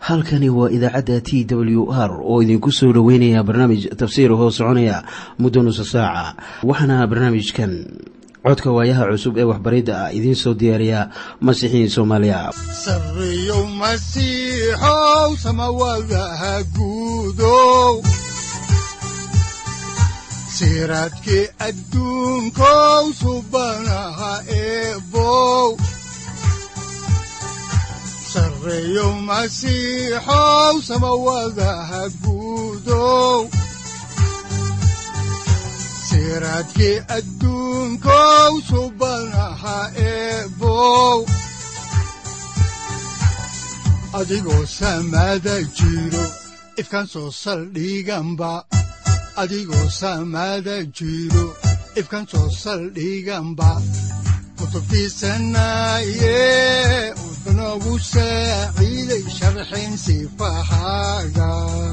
halkani waa idaacadda t w r oo idinku soo dhoweynaya barnaamij tafsiir hoo soconaya muddo nusa saaca waxaana barnaamijkan codka waayaha cusub ee waxbaridda ah idiin soo diyaariya masiixiin soomaaliya sareyow masiixow samawadaha guudow siraadkii adduunkow subanaha eebow sareyow masiixow samawadaha guudow siraadkii adduunkow subanaha eebow adigoo samaada jiro ifkaan soo saldhiganba adigoo samaada jiro ifkaan soo saldhiganba kutubtiisanaye udanogu saaciiday sharxin sifahaaga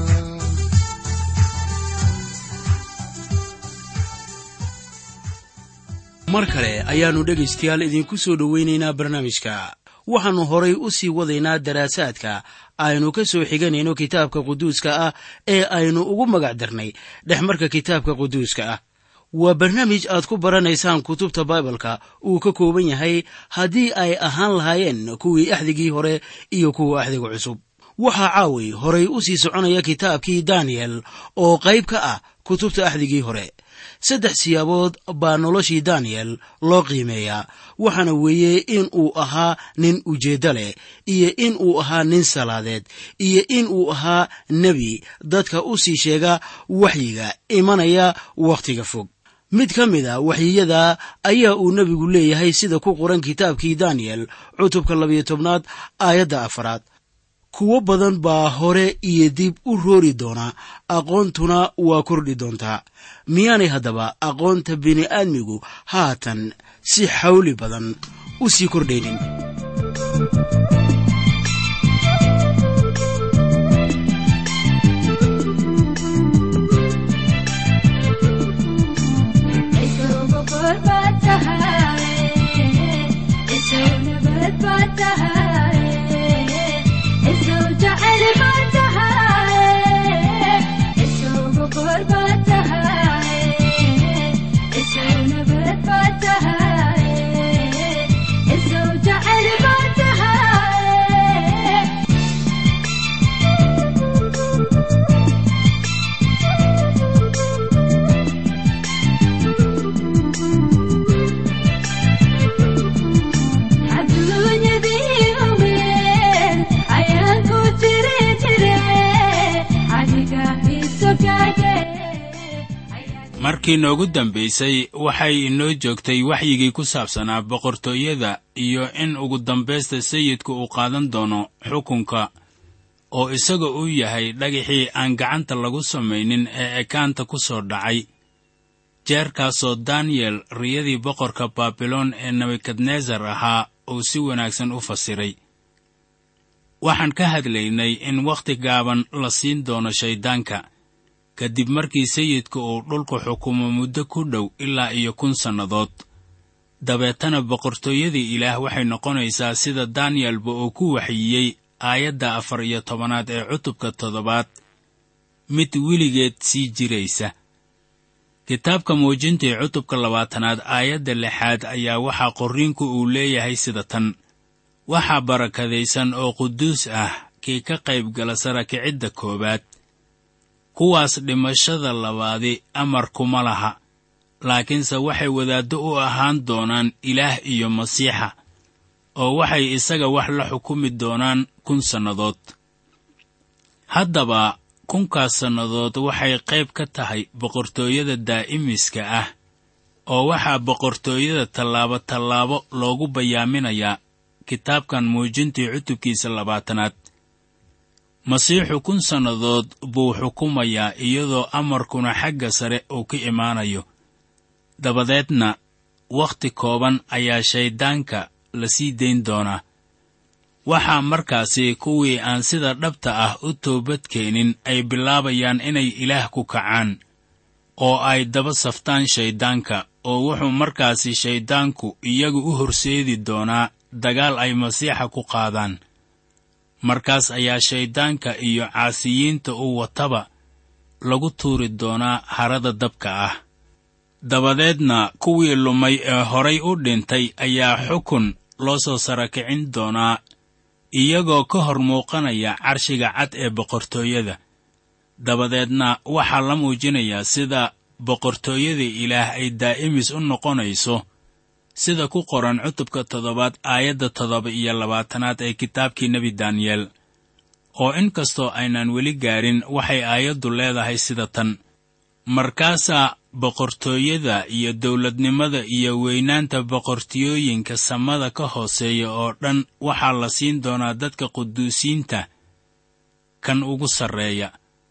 mar kale ayaannu dhegaystayaal idiinku soo dhowaynaynaa barnaamijka waxaannu horay u sii wadaynaa daraasaadka aynu ka soo xiganayno kitaabka quduuska ah ee aynu ugu magac darnay dhexmarka kitaabka quduuska ah waa barnaamij aad ku baranaysaan kutubta baibalka uu ka kooban yahay haddii ay ahaan lahaayeen kuwii axdigii hore iyo kuwa axdiga cusub waxaa caawi horay u sii soconaya kitaabkii daniyel oo qayb ka ah kutubta axdigii hore saddex siyaabood baa noloshii daniyel loo qiimeeyaa waxaana weeye in uu ahaa nin ujeeddo leh iyo in uu ahaa nin salaadeed iyo in uu ahaa nebi dadka u sii sheega waxyiga imanaya wakhtiga fog mid ka mid a waxyiyada ayaa uu nebigu leeyahay sida ku qoran kitaabkii daniyel cutubka labayo tobnaad aayadda afaraad kuwo badan baa hore iyo dib u roori doona aqoontuna waa kordhi doontaa miyaanay haddaba aqoonta bini'aadmigu haatan si xawli badan u sii kordhaynin markii noogu dambaysay waxay inoo joogtay waxyigii ku saabsanaa boqortooyada iyo in ugu dambaysta sayidku uu qaadan doono xukunka oo isaga uu yahay dhagaxii aan gacanta lagu samaynin ee ekaanta ku soo dhacay jeerkaasoo daniyel riyadii boqorka baabiloon ee nebukadnesar ahaa uu si wanaagsan u fasiray waxaan ka hadlaynay in wakhti gaaban la siin doono shayddaanka kadib markii sayidku uu dhulku xukumo muddo ku dhow ilaa iyo kun sannadood dabeetana boqortooyadii ilaah waxay noqonaysaa sida daniyelba uu ku waxyiyey aayadda afar iyo tobanaad ee cutubka toddobaad mid weligeed sii jiraysa kitaabka muujintii cutubka labaatanaad aayadda lixaad ayaa waxaa qorriinku uu leeyahay sida tan waxaa barakadaysan oo quduus ah kii ka qayb gala sarakicidda koowaad kuwaas dhimashada labaadi amar kuma laha laakiinse waxay wadaaddo u ahaan doonaan ilaah iyo masiixa oo waxay isaga wax la xukumi doonaan kun sannadood haddaba kunkaas sannadood waxay qayb ka tahay boqortooyada daa'imiska ah oo waxaa boqortooyada tallaabo tallaabo loogu bayaaminayaa kitaabkan muujintii cutubkiisa labaatanaad masiixu kun sannadood buu xukumayaa iyadoo amarkuna xagga sare uu ka imaanayo dabadeedna wakhti kooban ayaa shayddaanka la sii dayn doonaa waxaa markaasi kuwii aan sida dhabta ah u toobadkeenin ay bilaabayaan inay ilaah ku kacaan oo ay daba saftaan shayddaanka oo wuxuu markaasi shayddaanku iyagu u horseedi doonaa dagaal ay masiixa ku qaadaan markaas ayaa shayddaanka iyo caasiyiinta uu wataba lagu tuuri doonaa harada dabka ah dabadeedna kuwii lumay ee horay u dhintay ayaa xukun loo soo sarakicin doonaa iyagoo ka hor muuqanaya carshiga cad ee boqortooyada dabadeedna waxaa la muujinayaa sida boqortooyada ilaah ay daa'imis u noqonayso sida ku qoran cutubka toddobaad aayadda toddoba iyo labaatanaad ee kitaabkii nebi daniyeel oo in kastoo aynan weli gaarin waxay aayaddu leedahay sida tan markaasaa boqortooyada iyo dawladnimada iyo weynaanta boqortooyooyinka samada ka hooseeya oo dhan waxaa la siin doonaa dadka quduusiinta kan ugu sarreeya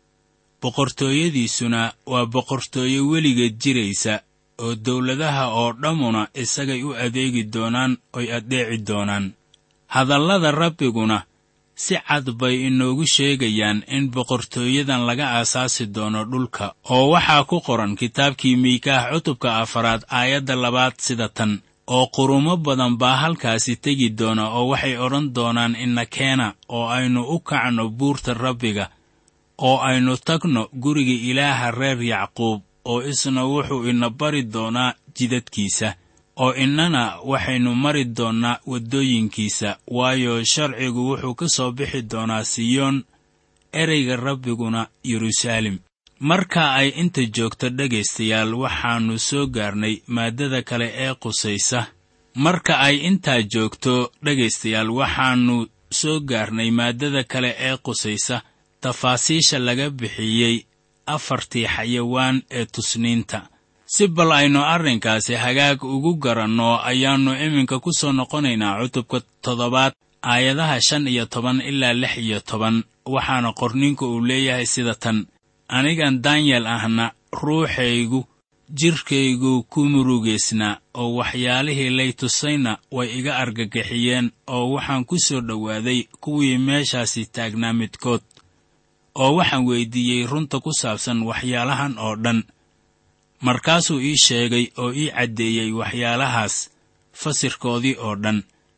boqortooyadiisuna waa boqortooyo weligeed jiraysa oo dawladaha oo dhammuna isagay u adeegi doonaan oy addeeci doonaan hadallada rabbiguna si cad bay inoogu sheegayaan in boqortooyadan laga aasaasi doono dhulka oo waxaa ku qoran kitaabkii miikaah cutubka afaraad aayadda labaad sida tan oo qurumo badan baa halkaasi tegi doona oo waxay odhan doonaan ina keena oo aynu u kacno buurta rabbiga oo aynu tagno guriga ilaaha reer yacquub oo isna wuxuu ina bari doonaa jidadkiisa oo innana waxaynu mari doonnaa waddooyinkiisa waayo sharcigu wuxuu ka soo bixi doonaa siyoon ereyga rabbiguna yeruusaalem marka ay inta joogto dhegaystayaal waxaannu soo gaarnay maaddada kale ee qusaysa marka ay intaa joogto dhegaystayaal waxaannu soo gaarnay maaddada kale ee qusaysa tafaasiisha laga bixiyey afartii xayawaan ee tusniinta si bal aynu arrinkaasi hagaag ugu garanno ayaannu iminka ku soo noqonaynaa cutubka toddobaad aayadaha shan iyo toban ilaa lix iyo toban waxaana qorninku uu leeyahay sida tan anigan danyel ahna ruuxaygu jidhkaygu ku murugaysnaa oo waxyaalihii lay tusayna way iga argagixiyeen oo waxaan ku soo dhowaaday kuwii meeshaasi taagnaa midkood oo waxaan weyddiiyey runta ku saabsan waxyaalahan oo dhan markaasuu ii sheegay oo ii caddeeyey waxyaalahaas fasirkoodii oo dhan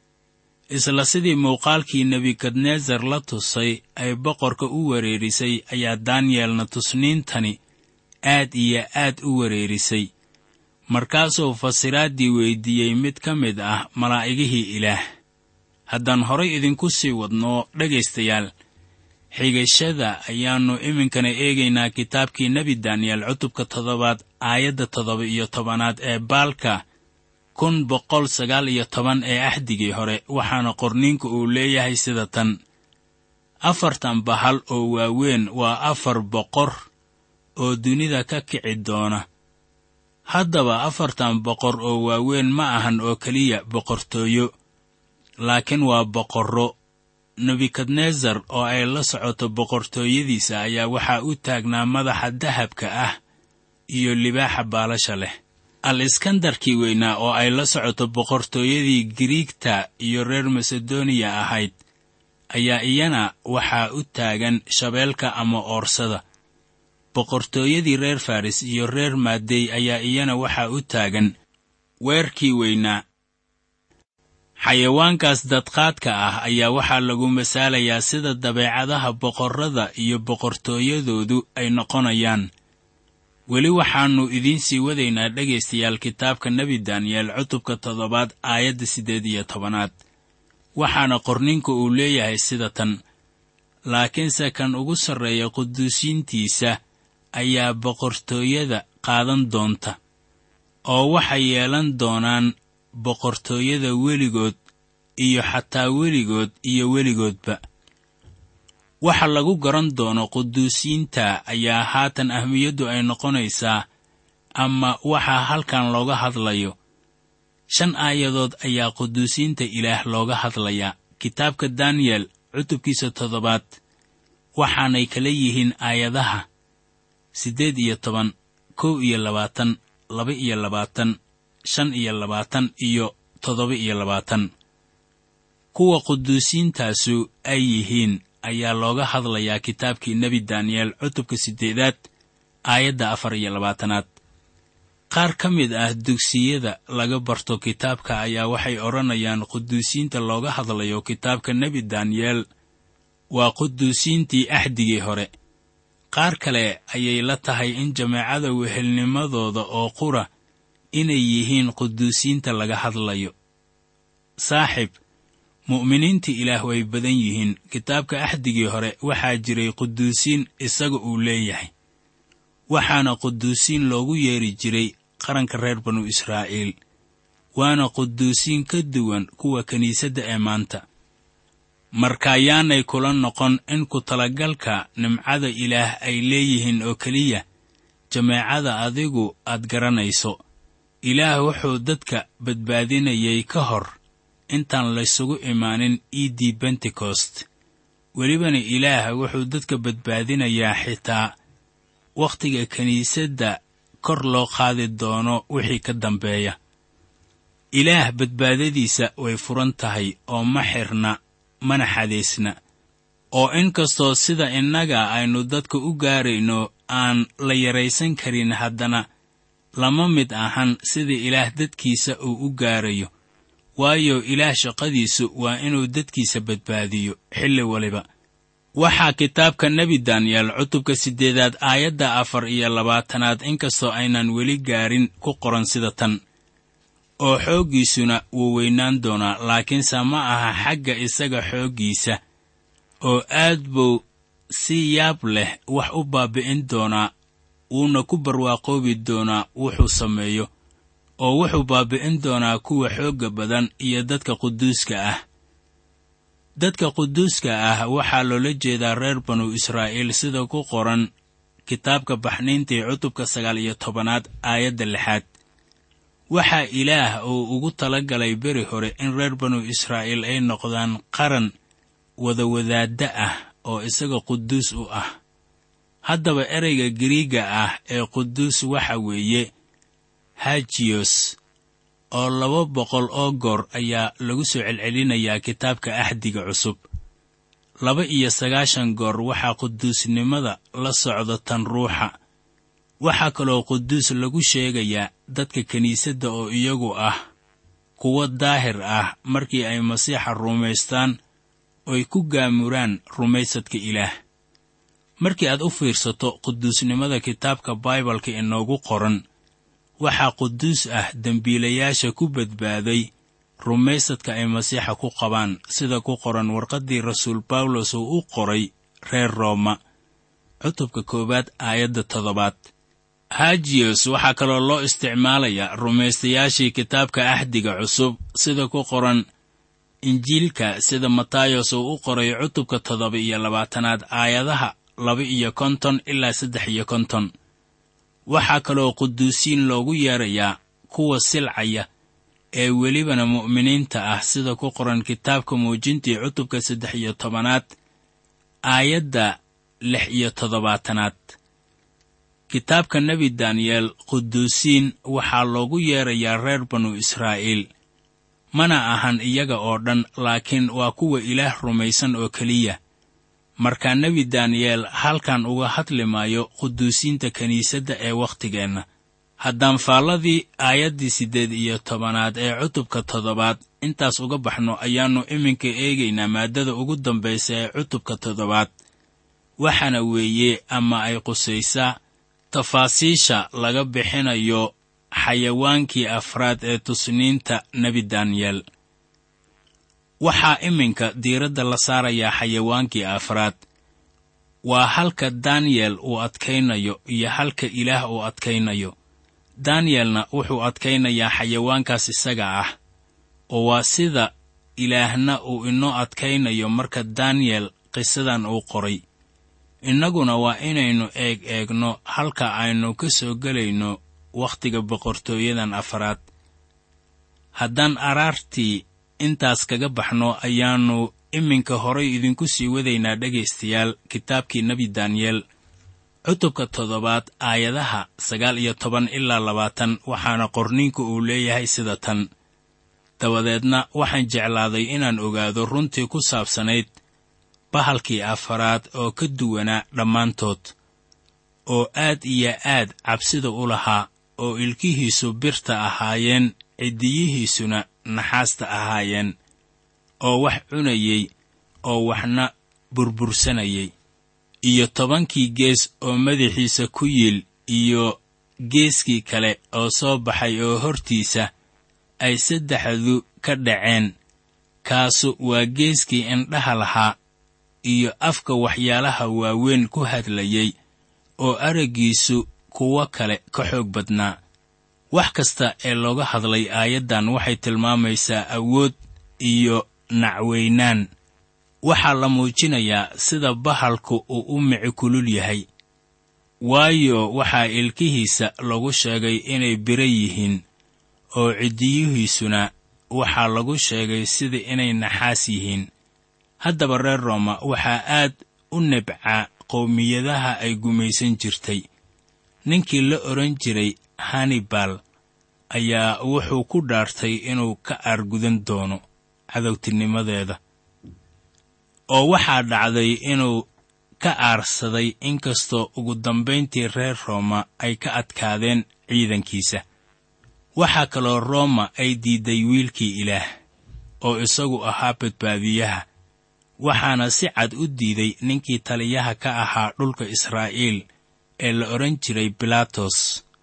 isla sidii muuqaalkii nebukadnesar la tusay ay boqorka u wereerisay ayaa daniyelna tusniintani aad iyo aad u wereerisay markaasuu fasiraaddii weyddiiyey mid ka mid ah malaa'igihii ilaah haddaan horay idinku sii wadno dhegaystayaal xigashada ayaannu iminkana eegaynaa kitaabkii nebi daniyel cutubka toddobaad aayadda toddoba iyo tobanaad ee baalka kun boqol sagaal iyo toban ee axdigii hore waxaana qorniinku uu leeyahay sida tan afartan bahal oo waaweyn waa afar boqor oo dunida ka kici doona haddaba afartan boqor oo waaweyn ma ahan oo keliya boqortooyo laakiin waa boqorro nebukadnesar oo ay la socoto boqortooyadiisa ayaa waxaa u taagnaa madaxa dahabka ah iyo libaaxa baalasha leh al iskandarkii weynaa oo ay la socoto boqortooyadii giriigta iyo reer masedoniya ahayd ayaa iyana waxaa u taagan shabeelka ama oorsada boqortooyadii reer faris iyo reer maadey ayaa iyana waxaa u taagan weerkii weynaa xayawaankaas dadqaadka ah ayaa waxaa lagu masaalayaa sida dabeecadaha boqorrada iyo boqortooyadoodu ay noqonayaan weli waxaannu idiin sii wadaynaa dhegaystayaal kitaabka nebi daniyel cutubka toddobaad aayadda siddeed iyo tobanaad waxaana qorninku uu leeyahay sida tan laakiinse kan ugu sarreeya quduusiintiisa ayaa boqortooyada qaadan doonta oo waxay yeelan doonaan boqortooyada weligood iyo xataa weligood iyo weligoodba waxa lagu garan doono quduusiinta ayaa haatan ahmiyaddu ay noqonaysaa ama waxaa halkan looga hadlayo shan aayadood ayaa quduusiinta ilaah looga hadlayaa kitaabka daniyel cutubkiisa toddobaad waxaanay kala yihiin aayadaha siddeed iyo toban kow iyo labaatan laba iyo labaatan shan iyo labaatan iyo toddoba iyo labaatan kuwa quduusiintaasu ay yihiin ayaa looga hadlayaa kitaabkii nebi daniyel cutubka siddeedaad aayadda afar iyo labaatanaad qaar ka mid ah dugsiyada laga barto kitaabka ayaa waxay odhanayaan quduusiinta looga hadlayo kitaabka nebi daniyel waa quduusiintii axdigii hore qaar kale ayay la tahay in jameecada wehelnimadooda oo qura inay yihiin quduusiinta laga hadlayo saaxib mu'miniinta ilaah way badan yihiin kitaabka axdigii hore waxaa jiray quduusiin isaga uu leeyahay waxaana quduusiin loogu yeeri jiray qaranka reer banu israa'iil waana quduusiin ka duwan kuwa kiniisadda ee maanta markaayaanay kula noqon in ku talagalka nimcada ilaah ay leeyihiin oo keliya jameecada adigu aad garanayso ilaah wuxuu dadka badbaadinayay ka hor intaan laysugu imaanin iiddii bentekost welibana ilaah wuxuu dadka badbaadinayaa xitaa wakhtiga kiniisadda kor loo qaadi doono wixii ka dambeeya ilaah badbaadadiisa way furan tahay oo ma xirna mana xadaysna oo in kastoo sida innaga aynu dadka u gaarayno aan la yaraysan karin haddana lama mid ahan sida ilaah dadkiisa uu u gaarayo waayo ilaah shaqadiisu waa inuu dadkiisa badbaadiyo xilli waliba waxaa kitaabka nebi daniyel cutubka siddeedaad aayadda afar iyo labaatanaad inkastoo aynan weli gaarin ku qoran sida tan oo xooggiisuna wuu weynaan doonaa laakiinse ma aha xagga isaga xooggiisa oo aad buu si yaab leh wax u baabi'in doonaa wuuna ku barwaaqoobi doonaa wuxuu sameeyo oo wuxuu baabi'in doonaa kuwa xoogga badan iyo dadka quduuska ah dadka quduuska ah waxaa loola jeedaa reer banu israa'iil sida ku qoran kitaabka baxniintii cutubka sagaal iyo tobanaad aayadda lixaad waxaa ilaah uu ugu tala galay beri hore in reer banu israa'iil ay noqdaan qaran wadawadaadda ah oo isaga quduus u ah haddaba ereyga giriiga ah ee quduus waxa weeye hajiyos oo laba boqol oo goor ayaa lagu soo celcelinayaa kitaabka axdiga cusub laba iyo sagaashan goor waxaa quduusnimada la socda tan ruuxa waxaa kaloo quduus lagu sheegayaa dadka kiniisadda oo iyagu ah kuwo daahir ah markii ay masiixa rumaystaan oy ku gaamuraan rumaysadka ilaah markii aad u fiirsato quduusnimada kitaabka baibalka inoogu qoran waxaa quduus ah dembiilayaasha ku badbaaday rumaysadka ay masiixa ku qabaan sida ku qoran warqaddii rasuul bawlos uu u qoray reer rooma cutubka koowaad aayadda toddobaad hajiyos waxaa kaloo loo isticmaalayaa rumaystayaashii kitaabka axdiga cusub sida ku qoran injiilka sida matayos uu u qoray cutubka toddoba iyo labaatanaad aayadaha laba iyo konton ilaa saddex iyo konton waxaa kaloo quduusiin loogu yeerayaa kuwa silcaya ee welibana mu'miniinta ah sida ku qoran kitaabka muujintii cutubka saddex iyo tobanaad aayadda lix iyo toddobaatanaad kitaabka nebi daniyel quduusiin waxaa loogu yeerayaa reer banu israa'iil mana ahan iyaga oo dhan laakiin waa kuwa ilaah rumaysan oo keliya markaa nebi daniyel halkan uga hadli maayo quduusiinta kiniisadda ee wakhtigeenna haddaan faalladii aayaddii siddeed iyo tobanaad ee cutubka toddobaad intaas uga baxno ayaannu iminka eegaynaa maaddada ugu dambaysa ee cutubka toddobaad waxaana weeye ama ay qusaysaa tafaasiisha laga bixinayo xayawaankii afraad ee tusniinta nebi daniyel waxaa iminka diiradda la saarayaa xayawaankii afraad waa halka daniyel uu adkaynayo iyo halka ilaah uu adkaynayo daniyelna wuxuu adkaynayaa xayawaankaas isaga ah oo waa sida ilaahna uu inoo adkaynayo marka daniyel qisadan uu qoray innaguna waa inaynu eeg eegno halka aynu ka soo gelayno wakhtiga boqortooyadan afraad haddaan araartii intaas kaga baxno ayaannu iminka horay idinku sii wadaynaa dhegaystayaal kitaabkii nebi daniyel cutubka toddobaad aayadaha sagaal iyo toban ilaa labaatan waxaana qorniinku uu leeyahay sida tan dabadeedna waxaan jeclaaday inaan ogaado runtii ku saabsanayd bahalkii afaraad oo ka duwanaa dhammaantood oo aad iyo aad cabsida u lahaa oo ilkihiisu birta ahaayeen ciddiyihiisuna naxaasta ahaayeen oo wax cunayey oo waxna burbursanayay iyo tobankii gees oo madaxiisa ku yiil iyo geeskii kale oo soo baxay oo hortiisa ay saddexdu ka dhaceen kaasu waa geeskii indhaha lahaa iyo afka waxyaalaha waaweyn ku hadlayay oo araggiisu kuwo kale ka xoog badnaa wax kasta ee looga hadlay aayaddan waxay tilmaamaysaa awood iyo nacweynaan waxaa la muujinayaa sida bahalku uu u mici kulul yahay waayo waxaa ilkihiisa lagu sheegay inay biro yihiin oo ciddiyihiisuna waxaa lagu sheegay sida inay naxaas yihiin haddaba reer rooma waxaa aad u nebcaa qowmiyadaha ay gumaysan jirtay ninkii la odhan jiray hannibal ayaa wuxuu ku dhaartay inuu ka aargudan doono cadowtinimadeeda oo waxaa dhacday inuu ka aarsaday inkastoo ugu dambayntii reer rooma ay ka adkaadeen ciidankiisa waxaa kaloo rooma ay diidday wiilkii ilaah oo isagu ahaa badbaadiyaha waxaana si cad u diiday ninkii taliyaha ka ahaa dhulka israa'iil ee la odhan jiray bilaatos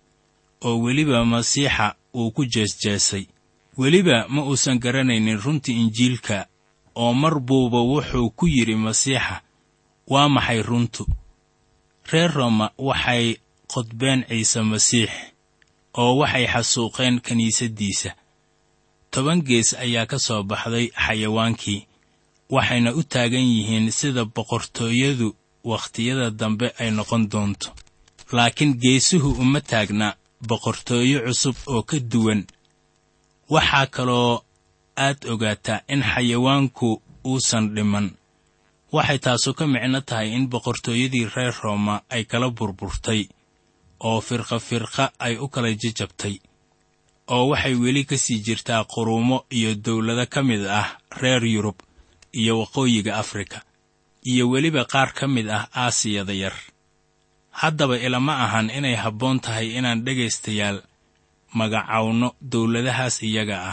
oo weliba masiixa uu ku jeesjeesay weliba ma uusan garanaynin runtii injiilka oo mar buuba wuxuu ku yidhi masiixa waa maxay runtu reer rooma waxay qodbeen ciise masiix oo waxay xasuuqeen kiniisaddiisa toban gees ayaa ka soo baxday xayawaankii waxayna u taagan yihiin sida boqortooyadu wakhtiyada dambe ay noqon doonto laakiin geesuhu uma taagna boqortooyo cusub oo ka duwan waxaa kaloo aad ogaataa in xayawaanku uusan dhiman waxay taasu ka micno tahay in boqortooyadii reer rooma ay kala burburtay oo firqa firqa ay u kala jajabtay oo waxay weli ka sii jirtaa quruumo iyo dawlado ka mid ah reer yurub iyo waqooyiga afrika iyo weliba qaar ka mid ah aasiyada yar haddaba ilama ahan inay habboon tahay inaan dhegaystayaal magacawno dawladahaas iyaga ah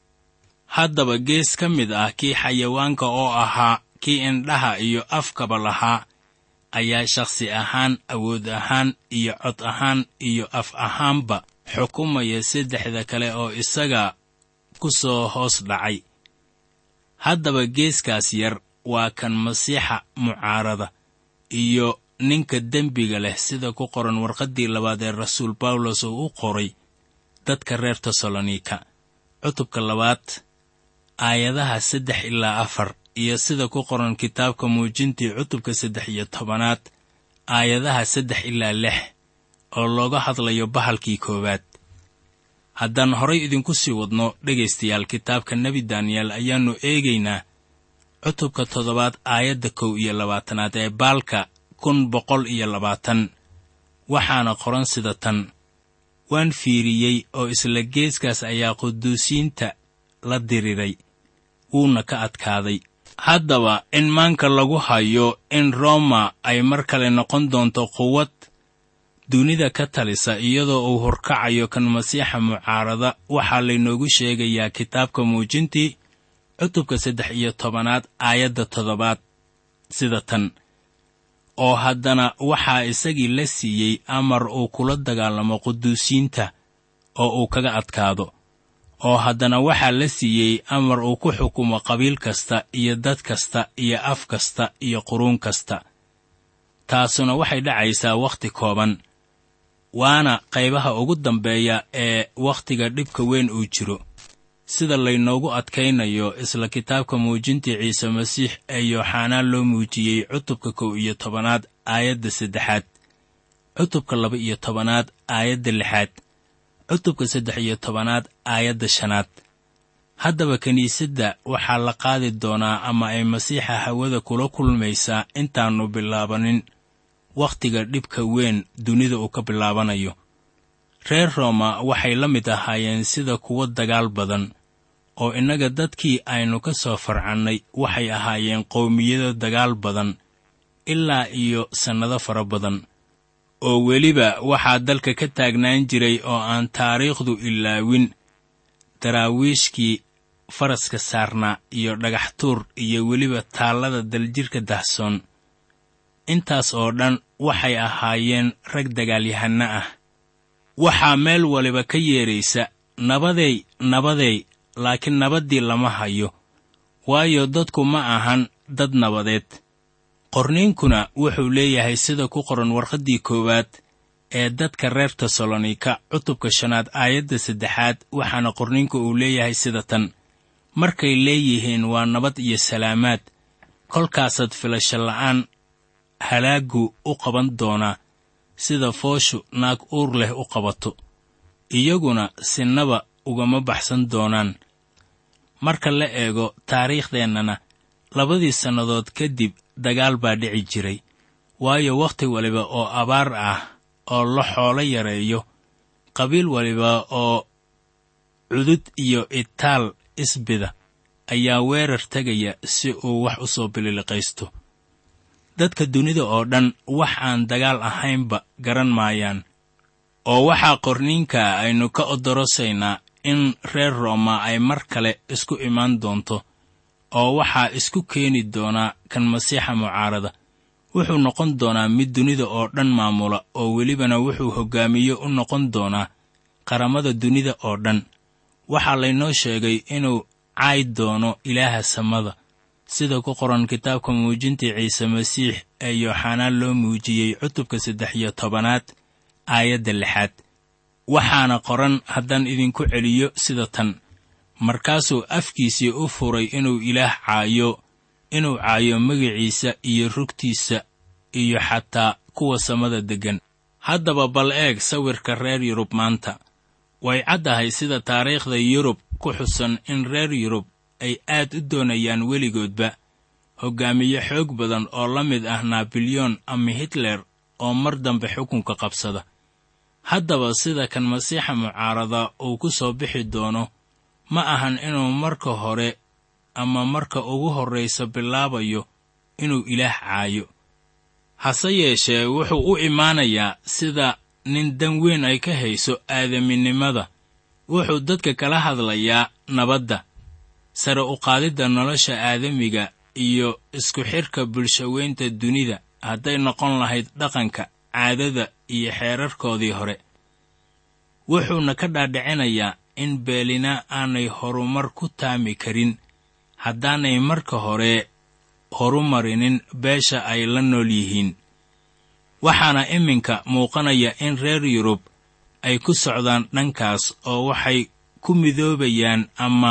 haddaba gees ka mid ah kii xayawaanka oo ahaa kii indhaha iyo afkaba lahaa ayaa shakhsi ahaan awood ahaan iyo cod ahaan iyo af ahaanba xukumaya saddexda kale oo isaga ku soo hoos dhacay haddaba geeskaas yar waa kan masiixa mucaarada iyo ninka dembiga leh sida ku qoran warqaddii labaad ee rasuul bawlos uu u qoray dadka reer tesalonika cutubka labaad aayadaha saddex ilaa afar iyo sida ku qoran kitaabka muujintii cutubka saddex iyo tobanaad aayadaha saddex ilaa lix oo looga hadlayo bahalkii koowaad haddaan horay idinku sii wadno dhegaystayaal kitaabka nebi daniyel ayaannu eegaynaa cutubka toddobaad aayadda kow iyo labaatanaad ee baalka kun boqol iyo labaatan waxaana qoran sida tan waan fiiriyey oo isla geeskaas ayaa quduusiinta la diriray wuuna ka adkaaday haddaba in maanka lagu hayo in roma ay mar kale noqon doonto quwad dunida ka talisa iyadoo uu horkacayo kan masiixa mucaarada waxaa laynoogu sheegayaa kitaabka muujintii cutubka saddex iyo tobanaad aayadda toddobaad sida tan oo haddana waxaa isagii la siiyey amar uu kula dagaalamo quduusiinta oo uu kaga adkaado oo haddana waxaa la siiyey amar uu ku xukumo qabiil kasta iyo dad kasta iyo af kasta iyo quruun kasta taasuna waxay dhacaysaa wakhti kooban waana qaybaha ugu dambeeya ee wakhtiga dhibka weyn uu jiro sida laynoogu adkaynayo isla kitaabka muujintii ciise masiix ee yooxanaan loo muujiyey cutubka kow iyo tobanaad aayadda saddexaad cutubka laba iyo tobanaad aayadda lixaad cutubka saddex iyo tobanaad aayadda shanaad haddaba kiniisadda waxaa la qaadi doonaa ama ay masiixa hawada kula kulmaysaa intaannu bilaabanin wakhtiga dhibka weyn dunida uu ka bilaabanayo reer rooma waxay la mid ahaayeen sida kuwo dagaal badan oo innaga dadkii aynu ka soo farcannay waxay ahaayeen qowmiyado dagaal badan ilaa iyo sannado fara badan oo weliba waxaa dalka ka taagnaan jiray oo aan taariikhdu ilaawin daraawiishkii faraska saarnaa iyo dhagax tuur iyo weliba taallada daljirka dahsoon intaas oo dhan waxay ahaayeen rag dagaalyahanno ah waxaa meel waliba ka yeedraysa nabadey nabadey laakiin nabaddii lama hayo waayo dadku ma ahan dad nabadeed qorniinkuna wuxuu leeyahay sida ku qoran warqaddii koowaad ee dadka reer tesalonika cutubka shanaad aayadda saddexaad waxaana qorniinku uu leeyahay sida tan markay leeyihiin waa nabad iyo salaamaad kolkaasaad filasho la'aan halaaggu u qaban doonaa sida fooshu naag uur leh u qabato iyaguna sinaba ugama baxsan doonaan marka la eego taariikhdeennana labadii sannadood kadib dagaal baa dhici jiray waayo wakhti waliba oo abaar ah oo la xoolo yareeyo qabiil waliba oo cudud iyo itaal isbida ayaa weerar tegaya si uu wax u soo bililiqaysto dadka dunida oo dhan wax aan dagaal ahaynba garan maayaan oo waxaa qorniinka aynu ka odorosaynaa in reer rooma ay mar kale isku imaan doonto oo waxaa isku keeni doonaa kan masiixa mucaarada wuxuu noqon doonaa mid dunida oo dhan maamula oo welibana wuxuu hoggaamiye u noqon doonaa qaramada dunida oo dhan waxaa laynoo sheegay inuu cayd doono ilaaha samada sida ku qoran kitaabka muujintii ciise masiix ee yooxanaan loo muujiyey cutubka saddex iyo tobanaad aayadda lixaad waxaana qoran haddaan idinku celiyo sida tan markaasuu afkiisii u furay inuu ilaah caayo inuu caayo magiciisa iyo rugtiisa iyo xataa kuwa samada deggan haddaba bal eeg sawirka reer yurub maanta way caddahay sida taariikhda yurub ku xusan in reer yurub ay aad u doonayaan weligoodba hoggaamiye xoog badan oo la mid ah nabilyon ama hitler oo mar dambe xukunka qabsada haddaba sida kan masiixa mucaarada uu ku soo bixi doono ma ahan inuu marka hore ama marka ugu horraysa bilaabayo inuu ilaah caayo hase yeeshee wuxuu u imaanayaa sida nin dan weyn ay ka hayso aadaminimada wuxuu dadka kala hadlayaa nabadda sare u qaadidda nolosha aadamiga iyo isku xidhka bulshaweynta dunida hadday noqon lahayd dhaqanka caadada iyo xeerarkoodii hore wuxuuna ka dhaadhicinayaa in beelina aanay horumar ku taami karin haddaanay marka hore horumarinin beesha ay la nool yihiin waxaana iminka muuqanaya in reer yurub ay ku socdaan dhankaas oo waxay ku midoobayaan ama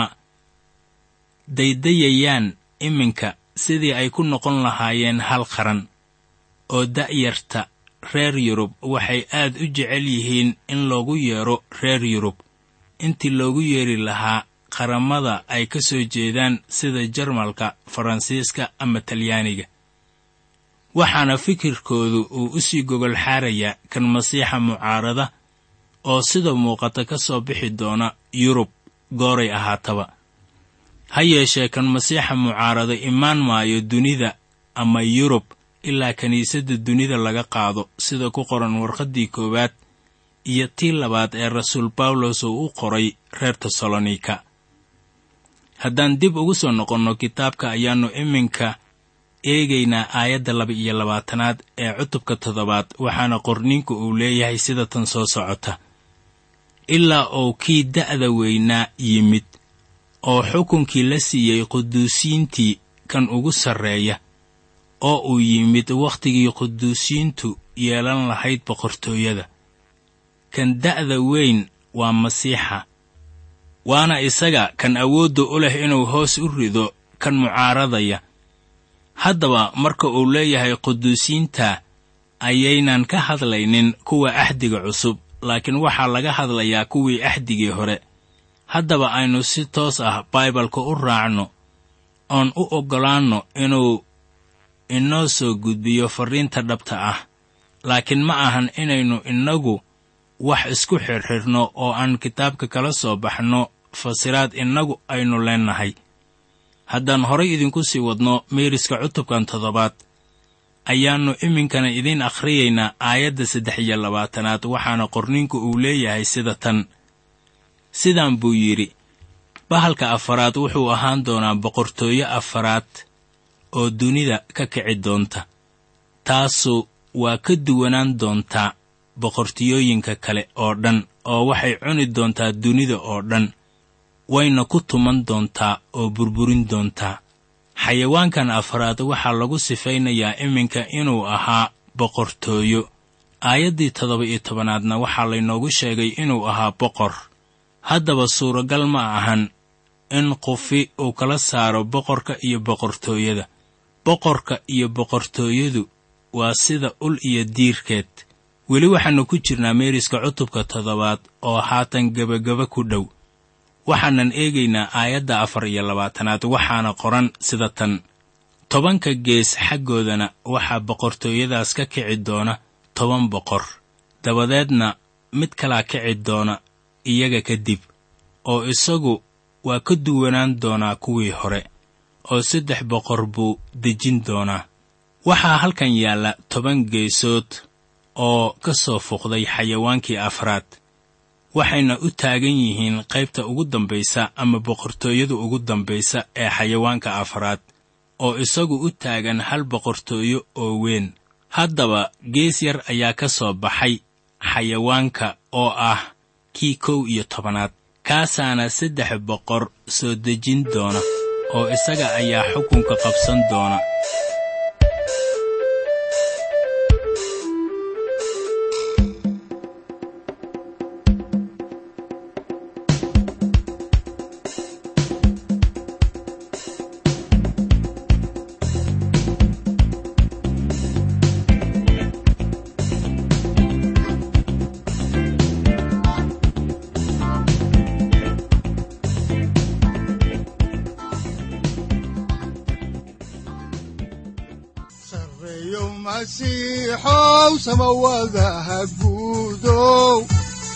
daydayayaan iminka sidii ay ku noqon lahaayeen hal qaran oo da'yarta reer yurub waxay aad u jecel yihiin in loogu yeedho reer yurub intii loogu yeedhi lahaa qaramada ay ka soo jeedaan sida jarmalka faransiiska ama talyaaniga waxaana fikirkoodu uu u sii gogol xaarayaa kan masiixa mucaarada oo sida muuqata ka soo bixi doona yurub gooray ahaataba ha yeeshee kan masiixa mucaarada imaan maayo dunida ama yurub ilaa kiniisadda dunida laga qaado sida ku qoran warqaddii koowaad iyo tii labaad ee rasuul bawlos uu u qoray reer tesalonika haddaan dib ugu soo noqonno kitaabka ayaannu iminka eegaynaa aayadda laba iyo labaatanaad ee cutubka toddobaad waxaana qorniinku uu leeyahay sida tan soo socota ilaa uu kii da'da weynaa yimid oo xukunkii la siiyey quduusiintii kan ugu sarreeya oo uu yimid wakhtigii quduusiintu yeelan lahayd boqortooyada kan da'da weyn waa masiixa waana isaga kan awoodda u leh inuu hoos u rido kan mucaaradaya haddaba marka uu leeyahay quduusiinta ayaynan ka hadlaynin kuwa axdiga cusub laakiin waxaa laga hadlayaa kuwii axdigii hore haddaba aynu si toos ah baibalka u raacno oon u oggolaanno inuu inoo soo gudbiyo farriinta dhabta ah laakiin ma ahan inaynu innagu wax isku xirxidhno oo aan kitaabka kala soo baxno fasiraad innagu aynu leennahay haddaan horay idinku sii wadno meeriska cutubkan toddobaad ayaannu iminkana idiin akhriyaynaa aayadda saddex iyo labaatanaad waxaana qorniinku uu leeyahay sida tan sidaan buu yidhi bahalka afaraad wuxuu ahaan doonaa boqortooyo afaraad oo dunida ka kici doonta taasu waa ka duwanaan doontaa boqortooyooyinka kale oo dhan oo waxay cuni doontaa dunida oo dhan wayna ku tuman doontaa oo burburin doontaa xayawaankan afraad waxaa lagu sifaynayaa iminka inuu ahaa boqortooyo aayaddii toddoba iyo tobanaadna waxaa laynoogu sheegay inuu ahaa boqor haddaba suuragal ma ahan in qufi uu kala saaro boqorka iyo boqortooyada boqorka iyo boqortooyadu waa sida ul iyo diirkeed weli waxaannu ku jirnaa meeriska cutubka toddobaad oo haatan gebagaba ku dhow waxaanan eegaynaa aayadda afar iyo labaatanaad waxaana qoran sida tan tobanka gees xaggoodana waxaa boqortooyadaas ka kici doona toban boqor dabadeedna mid kalaa kici doona iyaga kadib oo isagu waa ka duwanaan doonaa kuwii hore oo saddex boqor buu dejin doonaa waxaa halkan yaalla toban geesood oo ka soo fuqday xayawaankii afraad waxayna u taagan yihiin qaybta ugu dambaysa ama boqortooyada ugu dambaysa ee xayawaanka afraad oo isagu u taagan hal boqortooyo oo weyn haddaba gees yar ayaa ka soo baxay xayawaanka oo ah kii kow iyo tobanaad kaasaana saddex boqor soo dejin doona oo isaga ayaa xukunka qabsan doona sareeyo masiixow samawadaha guudow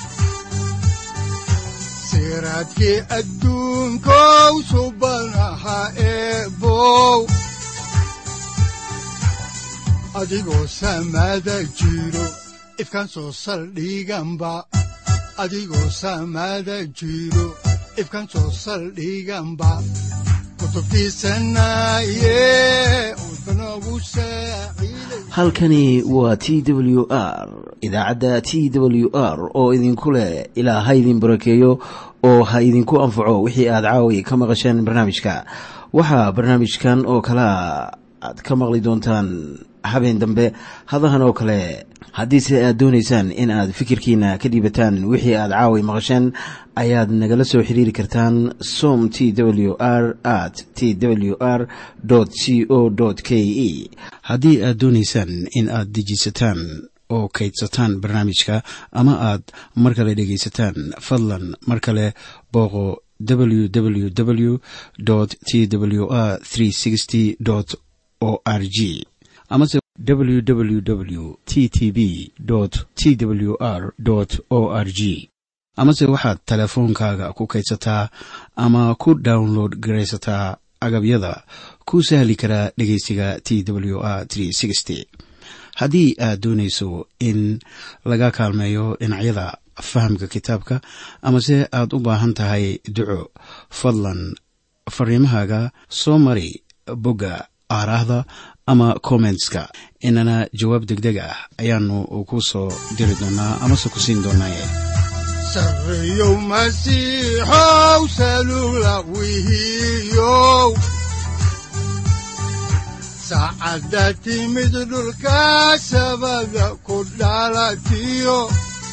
siraadkii adduunkow subanaha eebow adigoo samada jiro ifkan soo saldhiganba adigoo samada jiro ifkan soo saldhiganba kutubtiisanaye udbanogu saaciiday halkani waa t w r idaacadda t w r oo idinku leh ilaa ha idin barakeeyo oo ha idinku anfaco wixii aad caawi ka maqasheen barnaamijka waxaa barnaamijkan oo kalea aad ka maqli doontaan habeen dambe hadahan oo kale haddiise aad doonaysaan in aad fikirkiina ka dhiibataan wixii aad caawi maqasheen ayaad nagala soo xiriiri kartaan som t w r at t w r c o k e haddii aad doonaysaan in aad dejisataan oo kaydsataan barnaamijka ama aad mar kale dhegaysataan fadlan mar kale booqo www t w r o r g amase www t t b t w r o r g amase waxaad teleefoonkaaga ku kaydsataa ama ku download garaysataa agabyada ku sahli karaa dhegeysiga t w r haddii aad doonayso in laga kaalmeeyo dhinacyada fahamka kitaabka amase aad u baahan tahay duco fadlan fariimahaaga soo mari bogga aaraahda ama kommentska inana jawaab degdeg ah ayaanu ku soo diri doonaa amase ku siin doonaaye sareeyow masiixow salugla wihiyow saacadda timid dhulka sabada ku dhalatiyo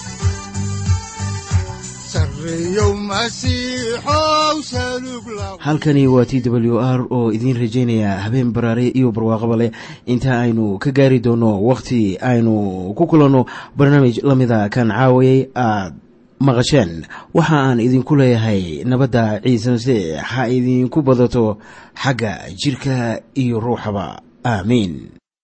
sareeyow masiixow salugla halkani waa t w r oo idiin rajaynaya habeen baraare iyo barwaaqaba leh inta aynu ka gaari doono wakhti aynu ku kulanno barnaamij la mida kan caawayay aad maqasheen waxa aan idinku leeyahay nabadda ciise masiix ha idinku badato xagga jidhka iyo ruuxaba aamiin